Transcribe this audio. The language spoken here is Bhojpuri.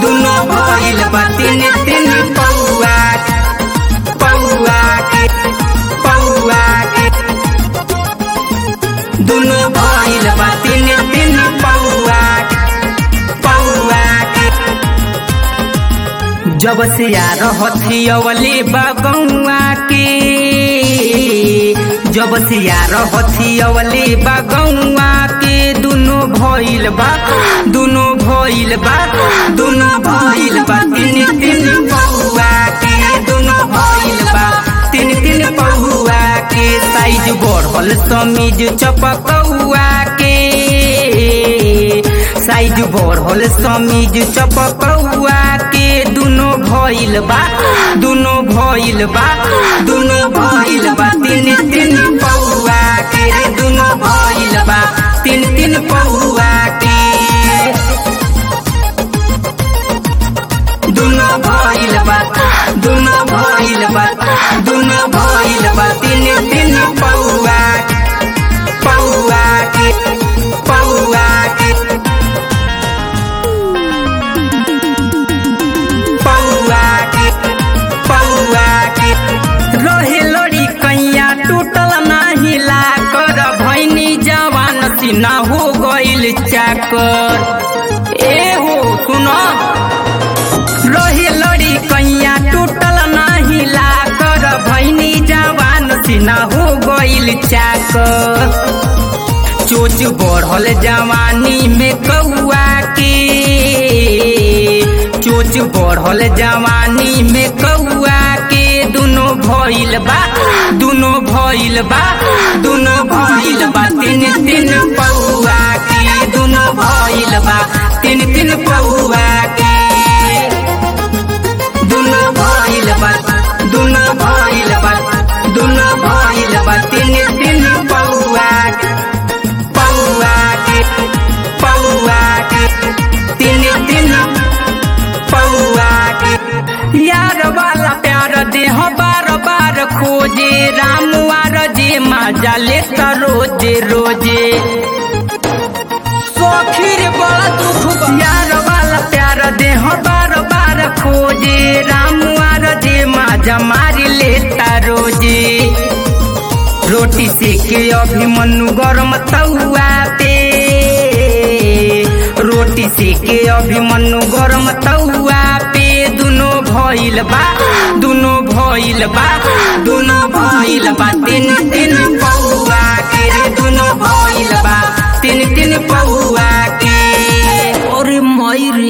दुनो भइल बा तीन तीन पौआ पौआ के पौआ के दुनो भइल बा तीन तीन पौआ पौआ के जब से आ रहती अवले बगौआ के जब से आ रहती अवले बगौआ के दुनो भइल बा दुनो भइल बा दुनो भइल बा तीन तीन पौआ के दुनो भइल बा तीन तीन पौआ के साइज बढ़ल समीज चपकौआ के साइज बढ़ल समीज चपकौआ के दुनो भइल बा दुनो भइल बा दुनो भइल बा तीन तीन पौआ के रे दुनो भइल बा तीन तीन पौआ के दुनो भइल बा दुनो भइल बा दुनो भइल बा तीन तीन पौआ पौआ के पौआ के पौआ के पौआ के रहे लड़ी कैया टूटल नाही लाकर भैनी जवान सिना हो गइल चाकर ए हो सुन रहे लड़ी कैया टूटल नाही लाकर भैनी जवान सिना हो गइल चाकर चोच बढ़ल जवानी में कौआ के चोच बढ़ल जवानी में कौआ के दुनो भइल बा दुनो भइल बा दुनो भइल बा तीन तीन पौआ के दुनो भइल बा तीन तीन पौआ के दुनो भइल बा दुनो भइल बा दुनो भइल बा तीन तीन पौआ के पौआ के पौआ के तीन तीन पौआ के यार वाला प्यार देह बार बार खोजे राम वार जे मजा ले रोजे रोजे सखीर बड़ा दुख यार वाला प्यार देह बार बार खोजे राम वार जे मजा मारी लेता रोजे रोटी सेके अभी मनु गरम तौआ पे रोटी सेके अभी मनु गरम तौआ पे दुनो भइल बा दुनो भइल बा दुनो भइल बा तीन तीन पौआ के रे दुनो भइल बा तीन तीन पौआ के अरे मई रे